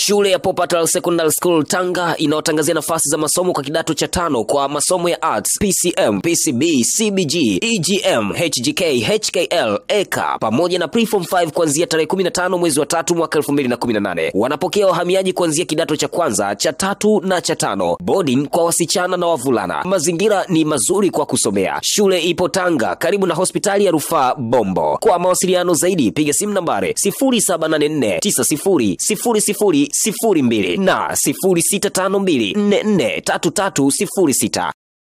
Shule ya Popatal Secondary School Tanga inayotangazia nafasi za masomo kwa kidato cha tano kwa masomo ya arts, PCM, PCB, CBG, EGM, HGK, HKL, EK pamoja na Preform 5 kuanzia tarehe 15 mwezi wa tatu mwaka 2018. Wanapokea wahamiaji kuanzia kidato cha kwanza, cha tatu na cha tano. Boarding kwa wasichana na wavulana. Mazingira ni mazuri kwa kusomea. Shule ipo Tanga karibu na hospitali ya Rufaa Bombo. Kwa mawasiliano zaidi piga simu nambari 0784900002 na 0652443306.